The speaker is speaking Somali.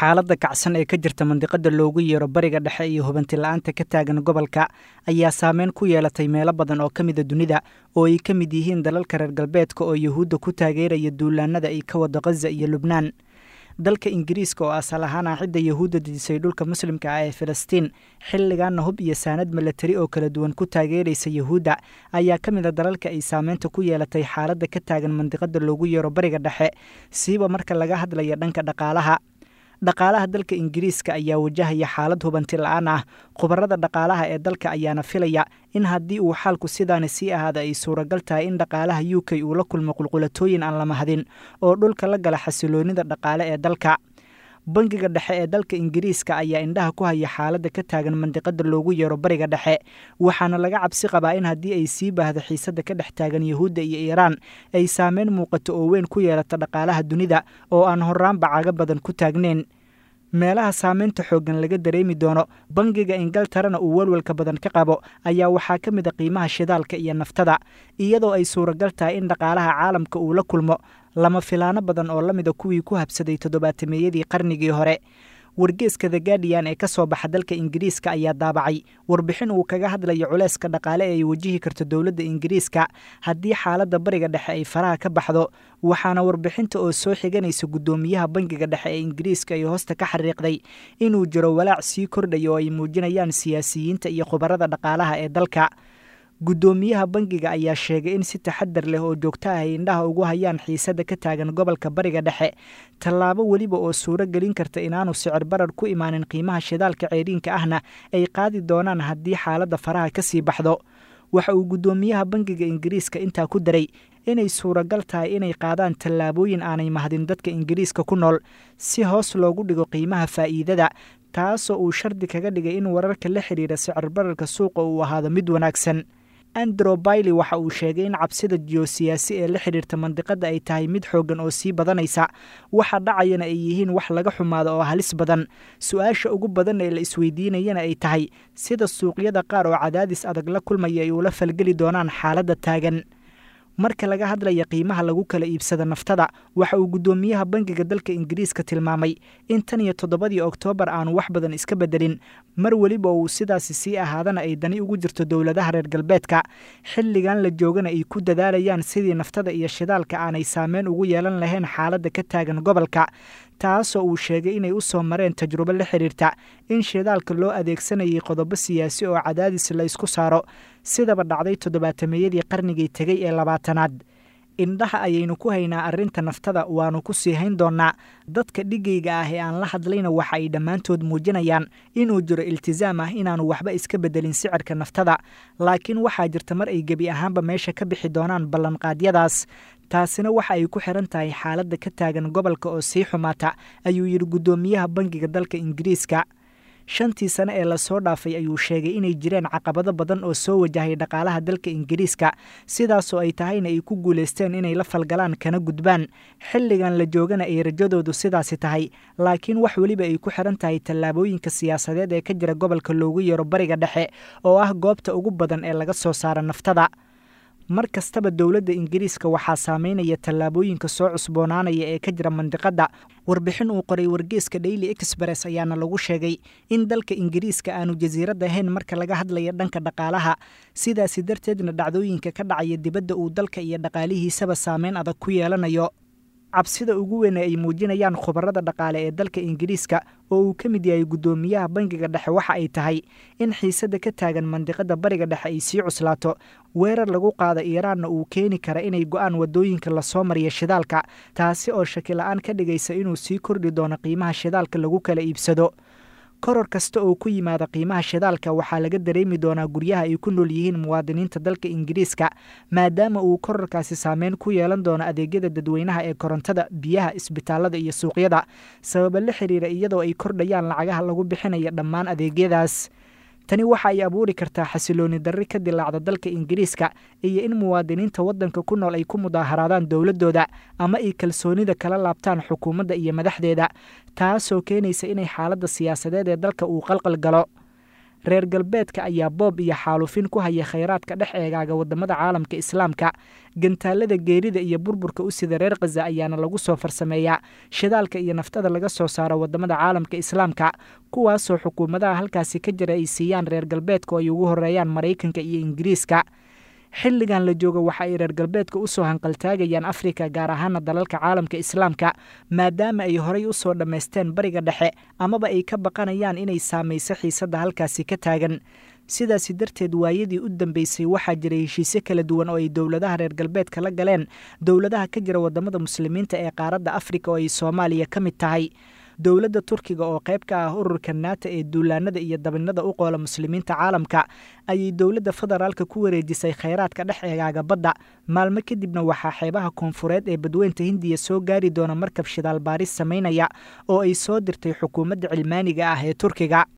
xaaladda kacsan ee ka jirta mandiqada loogu yeero bariga dhexe iyo hubanti la-aanta ka taagan gobolka ayaa saameyn ku yeelatay meelo badan oo ka mida dunida oo ay ka mid yihiin dalalka reer galbeedka oo yuhuudda ku taageeraya duulaanada ay ka wado khaza iyo lubnaan dalka ingiriiska oo asal ahaan ah cidda yuhuudda dejisay dhulka muslimka ah ee filistiin xilligaana hub iyo saanad milatari oo kala duwan ku taageeraysa yuhuudda ayaa ka mid a dalalka ay saameynta ku yeelatay xaaladda ka taagan mandiqada loogu yeero bariga dhexe siiba marka laga hadlaya dhanka dhaqaalaha dhaqaalaha dalka ingiriiska ayaa wajahaya xaalad hubanti la-aan ah khubarada dhaqaalaha ee dalka ayaana filaya in haddii uu xaalku sidaani sii ahaada ay suuragal tahay in dhaqaalaha u k uu la kulmo qulqulatooyin aan la mahadin oo dhulka la gala xasiloonida dhaqaale ee dalka bangiga dhexe ee dalka ingiriiska ayaa indhaha ku haya xaaladda ka taagan mandiqada loogu yeero bariga dhexe waxaana laga cabsi qabaa in haddii ay sii baahdo xiisadda ka dhex taagan yuhuudda iyo iiraan ay saameyn muuqato oo weyn ku yeelata dhaqaalaha dunida oo aan horaanba caga badan ku taagnayn meelaha saameynta xooggan laga dareemi doono bangiga ingiltarana uu walwalka badan ka qabo ayaa waxaa ka mid a qiimaha shidaalka iyo naftada iyadoo ay suuragal tahay in dhaqaalaha caalamka uu la kulmo lama filaano badan oo la mida kuwii ku habsaday toddobaatameeyadii qarnigii hore wargeeska the guardian ee ka soo baxa dalka ingiriiska ayaa daabacay warbixin uu kaga hadlayo culeyska dhaqaale ee ay wajihi karto dowladda ingiriiska haddii xaaladda bariga dhexe ay faraha ka baxdo waxaana warbixinta oo soo xiganaysa guddoomiyaha bangiga dhexe ee ingiriiska ay hoosta ka xariiqday inuu jiro walaac sii kordhaya oo ay muujinayaan siyaasiyiinta iyo khubarada dhaqaalaha ee dalka guddoomiyaha bangiga ayaa sheegay in si taxadar leh oo joogto ah ay indhaha ugu hayaan xiisadda ka taagan gobolka bariga dhexe tallaabo weliba oo suuro gelin karta inaanu sicir barar ku imaanin qiimaha shidaalka ceeriinka ahna ay qaadi doonaan haddii xaaladda faraha ka sii baxdo waxa uu guddoomiyaha bangiga ingiriiska intaa ku daray inay suuragal tahay inay qaadaan tallaabooyin aanay mahadin dadka ingiriiska ku nool si hoos loogu dhigo qiimaha faa'iidada taasoo uu shardi kaga dhigay in wararka la xidhiira sicir bararka suuqa uu ahaado mid wanaagsan andrew bailey waxa uu sheegay in cabsida jiyosiyaasi ee la xidhiirta mandiqada ay tahay mid xooggan oo sii badanaysa waxa dhacayana ay yihiin wax laga xumaado oo halis badan su-aasha ugu badan ee la isweydiinayana ay tahay sida suuqyada qaar oo cadaadis adag la kulmaya ay ula falgeli doonaan xaaladda taagan marka laga hadlaya qiimaha lagu kala iibsada naftada waxa uu guddoomiyaha bangiga dalka ingiriiska tilmaamay in tan iyo toddobadii oktoobar aanu wax badan iska bedelin mar weliba uu sidaasi sii ahaadana ay dani ugu jirto dowladaha reer galbeedka xilligan la joogana ay ku dadaalayaan sidii naftada iyo shidaalka aanay saameyn ugu yeelan lahayn xaaladda ka taagan gobolka taasoo uu sheegay inay u soo mareen tajrubo la xidhiirta in shidaalka loo adeegsanayay qodobo siyaasi oo cadaadis la ysku saaro sidaba dhacday toddobaatameeyadii qarnigii tegey ee labaatanaad indhaha ayaynu ku haynaa arrinta naftada waannu ku sii hayn doonnaa dadka dhigayga ah ee aan la hadlayna waxa ay dhammaantood muujinayaan inuu jiro iltisaam ah inaannu waxba iska bedelin sicirka naftada laakiin waxaa jirta mar ay gebi ahaanba meesha ka bixi doonaan ballanqaadyadaas taasina waxa ay ku xiran tahay xaaladda ka taagan gobolka oo sii xumaata ayuu yidhi guddoomiyaha bangiga dalka ingiriiska shantii sane ee lasoo dhaafay ayuu sheegay inay jireen caqabado badan oo soo wajahay dhaqaalaha dalka ingiriiska sidaasoo ay tahayna ay ku guulaysteen inay la falgalaan kana gudbaan xilligan la joogana ay rajadoodu sidaasi tahay laakiin wax weliba ay ku xiran tahay tallaabooyinka siyaasadeed ee ka jira gobolka loogu yeero bariga dhexe oo ah goobta ugu badan ee laga soo saara naftada mar kastaba dowladda ingiriiska waxaa saameynaya tallaabooyinka soo cusboonaanaya ee ka jira mandiqadda warbixin uu qoray wargeeska daily express ayaana lagu sheegay in dalka ingiriiska aanu jasiirad ahayn marka laga hadlaya dhanka dhaqaalaha sidaasi darteedna dhacdooyinka ka dhacaya dibadda uu dalka iyo dhaqaalihiisaba saameyn adag ku yeelanayo cabsida ugu weyn ee ay muujinayaan khubarada dhaqaale ee dalka ingiriiska oo uu ka mid yahay guddoomiyaha bangiga dhexe waxa ay tahay in xiisadda ka taagan mandiqada bariga dhexe ay sii cuslaato weerar lagu qaada iiraanna uu keeni kara inay go-aan wadooyinka lasoo mariya shidaalka taasi oo shakila-aan ka dhigaysa inuu sii kordhi doono qiimaha shidaalka lagu kala iibsado koror kasta oo ku yimaada qiimaha shidaalka waxaa laga dareemi doonaa guryaha ay ku nool yihiin muwaadiniinta dalka ingiriiska maadaama uu kororkaasi saameyn ku yeelan doono adeegyada dadweynaha ee korontada biyaha isbitaalada iyo suuqyada sababa la xiriira iyadoo ay kordhayaan lacagaha lagu bixinaya dhammaan adeegyadaas tani waxa ay abuuri kartaa xasilooni darri ka dilaacda dalka ingiriiska iyo in muwaadiniinta waddanka ku nool ay ku mudaaharaadaan dowladdooda ama ay kalsoonida kala laabtaan xukuumadda iyo madaxdeeda taasoo keenaysa inay xaaladda siyaasadeed ee dalka uu qalqal galo reer galbeedka ayaa boob iyo xaalufin ku haya khayraadka dhex eegaaga waddamada caalamka islaamka gantaalada geerida iyo burburka u sida reer khaza ayaana lagu soo farsameeyaa shidaalka iyo naftada laga soo saaro waddamada caalamka islaamka kuwaasoo xukuumadaha halkaasi ka jira ay siiyaan reer galbeedka oo ay ugu horeeyaan maraykanka iyo ingiriiska xilligan la joogo waxa ay reer galbeedka u soo hanqaltaagayaan afrika gaar ahaana dalalka caalamka islaamka maadaama ay horay u soo dhammaysteen bariga dhexe amaba ay ka baqanayaan inay saamayso xiisadda halkaasi ka taagan sidaasi darteed waayadii u dambeysay waxaa jiray heshiisyo kala duwan oo ay dowladaha reer galbeedka la galeen dowladaha ka jira waddamada muslimiinta ee qaaradda afrika oo ay soomaaliya ka mid tahay dowladda turkiga oo qayb ka ah ururka naata ee duulaanada iyo dabinada u qoola muslimiinta caalamka ayay dowladda federaalka ku wareejisay khayraadka dhex eegaaga badda maalmo kadibna waxaa xeebaha koonfureed ee badweynta hindiya soo gaari doona markab shidaal baaris samaynaya oo ay soo dirtay xukuumadda cilmaaniga ah ee turkiga